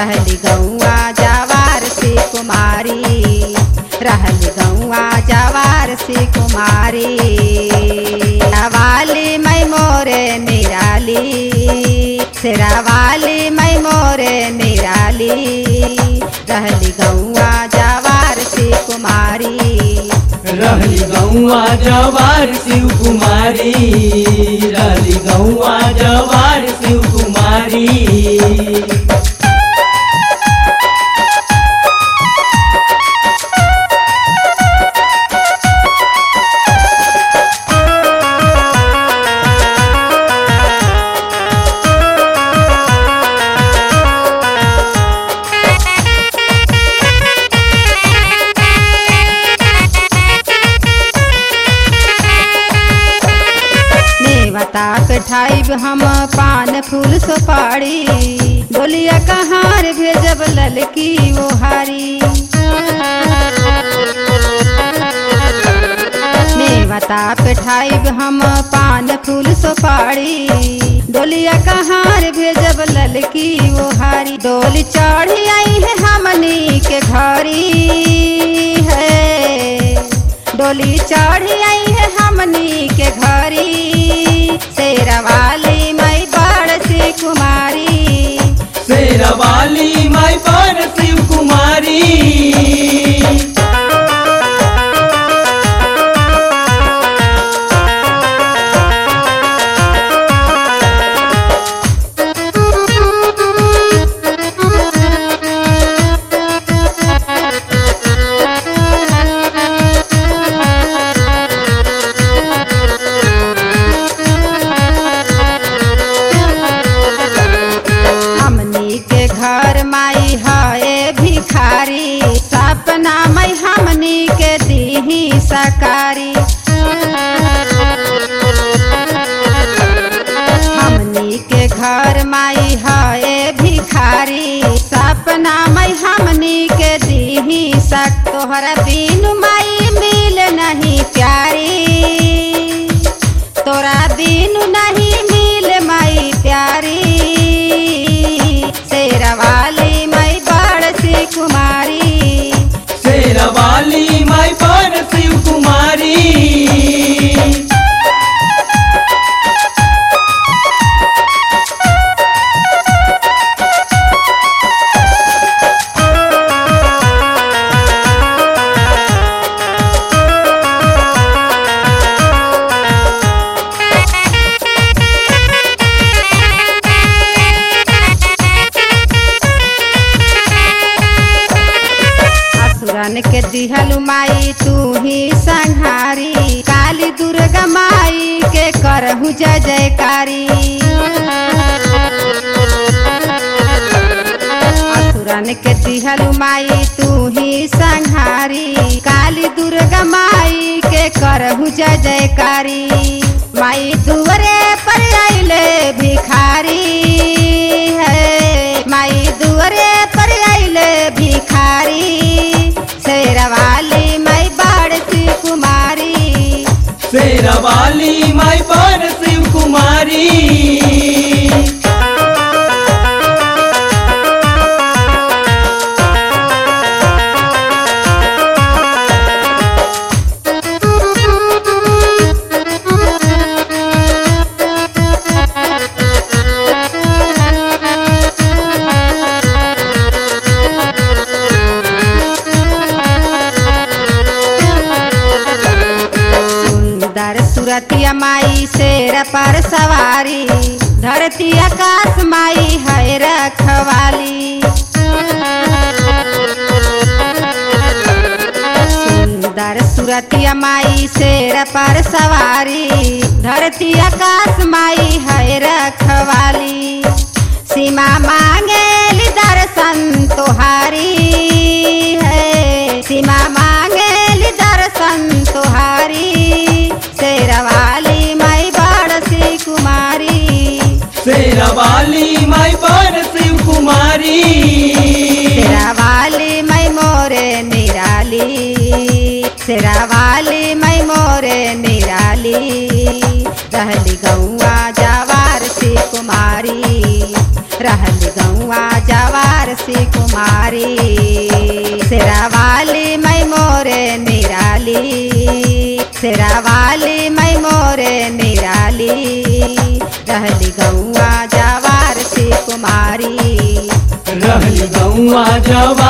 रहली गौआ जवार से कुमारी रहली गौआ जवार से कुमारी वाली मैं मोरे निराली शेरावाली मैं मोरे निराली रहली गौआ जवार से कुमारी रहली गौआ जवार शिव कुमारी रहली गौआ जवार शिव कुमारी नेवता पे ठाइब हम पान फूल सुपारी डोलिया कहार भेजब ललकी वो हारी नेवता पे ठाइब हम पान फूल सुपारी डोलिया कहार भेजब ललकी वो हारी डोली चढ़ी आई है हमनी के घरी है डोली चढ़ी आई है हमनी के घरी शेरवाली मई बड़ सी कुमारी शेरवाली माई पर शिव कुमारी हमनी के घर माई है भिखारी सपना मई हमनी के दीही सकारी हमनी के घर माई है भिखारी सपना मई हमनी के दीही सक तोहरा बिनु माई मिल नहीं प्यारी तोरा बिनु नहीं मिल माई प्यारी शेरवाली मई बड़ सी कुमारी शेरवाली माई पर शिव कुमारी असुरन के दिहलु माई तू ही संहारी काली दुर्गा माई के करहु जय जयकारी असुरन के दिहलु माई तू ही संहारी काली दुर्गा माई के करहु जय जयकारी माई दुअरे पर आइले भिखारी है माई दुअरे पर आइले भिखारी शेरवाली माई बाड़ सी कुमारी शेरवाली माई पर शिव कुमारी सुंदर सुरतिया माई शेर पर सवारी धरती आकाश माई है रखवाली सुंदर सुरतिया माई शेर पर सवारी धरती आकाश माई है रखवाली सीमा मांगेली दर्शन तुहारी है सीमा मांगेली दर्शन तुहारी शेरवाली माई बड़ सी कुमारी शेरवाली माई पर शिव कुमारी शेरावाली मई मोरे निराली शेरावाली मई मोरे निराली रहली गौआ जवार से कुमारी रहली गौआ जवार से कुमारी शेरावाली मैं मोरे निराली शेरावाली मैं मोरे निराली रहली गौआ जवार से कुमारी रहली गौआ जवार